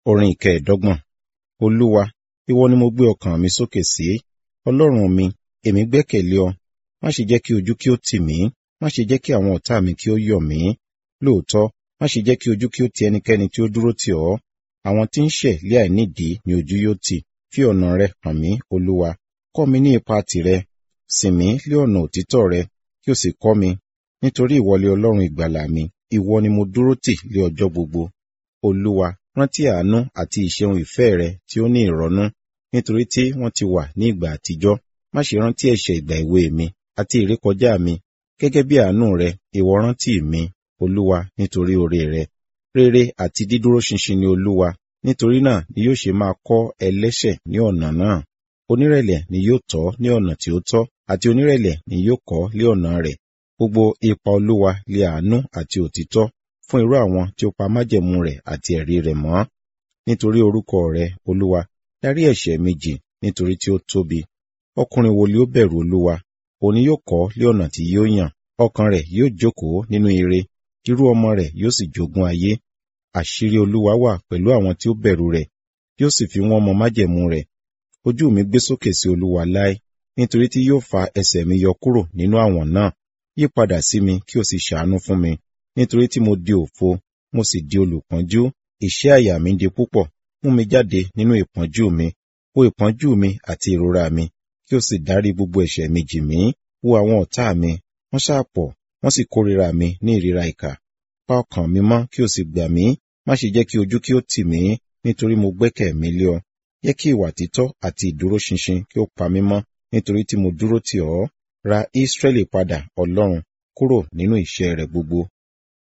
Orin ìkẹẹ̀dọ́gbọ̀n. Olúwa, ìwọ ni mo gbé ọkàn mi sókè sí. Ọlọ́run mi, èmi gbẹ́kẹ̀lé ọ. Má ṣe jẹ́ kí ojú kí ó tì mí. Má ṣe jẹ́ kí àwọn ọ̀tá mi kí ó yọ̀ mí. Lóòótọ́, má ṣe jẹ́ kí ojú kí ó ti ẹnikẹ́ni tí ó dúró tì ọ́. Àwọn tí ń ṣẹ̀ lé àìnídìí ni ojú yóò tì. Fi ọ̀nà rẹ hàn mí, Olúwa. Kọ́ mi ní ipa tìrẹ. Sìn mí lé ọ̀nà òtítọ́ rẹ, kí o sì kọ́ mi. Nítorí ìwọ ni Ọlọ́run ìgbàlà mi. Ìwọ ni mo dúró tì lé ọjọ́ gbogbo. Olúwa, rántí àánú àti ìṣeun ìfẹ́ rẹ tí ó ní ìrọ́nú, nítorí tí wọ́n ti wà ní ìgbà àtijọ́. Má ṣe rántí ẹ̀ṣẹ̀ ìgbà èwe mi àti ìrékọjá mi. Gẹ́gẹ́ bí àánú rẹ, ìwọ rántí mi, Olúwa, nítorí oore rẹ. Rere àti dídúró ṣinṣin ni Olúwa, nítorí náà ni yóò ṣe máa kọ́ ẹlẹ́ṣẹ̀ ní ọ̀nà náà. Onírẹ̀lẹ̀ ni yóò tọ́ ní ọ̀nà tí ó tọ́, àti onírẹ̀lẹ̀ ni yóò kọ́ lé ọ̀nà rẹ̀. Gbogbo ipa Olúwa lé àánú àti òtítọ́ fún irú àwọn tí ó pa májẹ̀mú rẹ̀ àti ẹ̀rí rẹ̀ mọ́. Nítorí orúkọ rẹ, Olúwa, dárí ẹ̀ṣẹ̀ mi jì nítorí tí ó tóbi. Ọkùnrin wo ni ó bẹ̀rù Olúwa? Òun ni yóò kọ́ lé ọ̀nà tí yóò yàn. Ọkàn rẹ̀ yóò jókòó nínú ire, irú ọmọ rẹ̀ yóò sì jogún ayé. Àṣírí Olúwa wà pẹ̀lú àwọn tí ó bẹ̀rù rẹ̀, yóò sì fi wọ́n mọ májẹ̀mú rẹ̀. Ojú mi gbé sókè sí Olúwa láé, nítorí tí yóò fa ẹsẹ̀ mi yọ kúrò nínú àwọ̀n náà. Yí padà sí mi kí o sì ṣàánú fún mi, nítorí tí mo di òfo, mo sì di olùpọ́njú. Ìṣẹ́ àyà mi di púpọ̀, mú mi jáde nínú ìpọ́njú mi. Wo ìpọ́njú mi àti ìrora mi, kí o sì dárí gbogbo ẹ̀ṣẹ̀ mi jì mí. Wo àwọn ọ̀tá mi, wọ́n ṣàpọ̀, wọ́n sì kórìíra mi ní ìríra ìkà. Pa ọkàn mi mọ́ kí o sì gbà mí, má ṣe jẹ́ kí ojú kí ó tì mí, nítorí mo gbẹ́kẹ̀ mi lé ọ. Jẹ́ kí ìwà títọ́ àti ìdúróṣinṣin kí ó pa mí mọ́, nítorí tí mo dúró tì ọ́. Ra Ísírẹ́lì padà, Ọlọ́run, kúrò nínú ìṣẹ́ rẹ̀ gbogbo.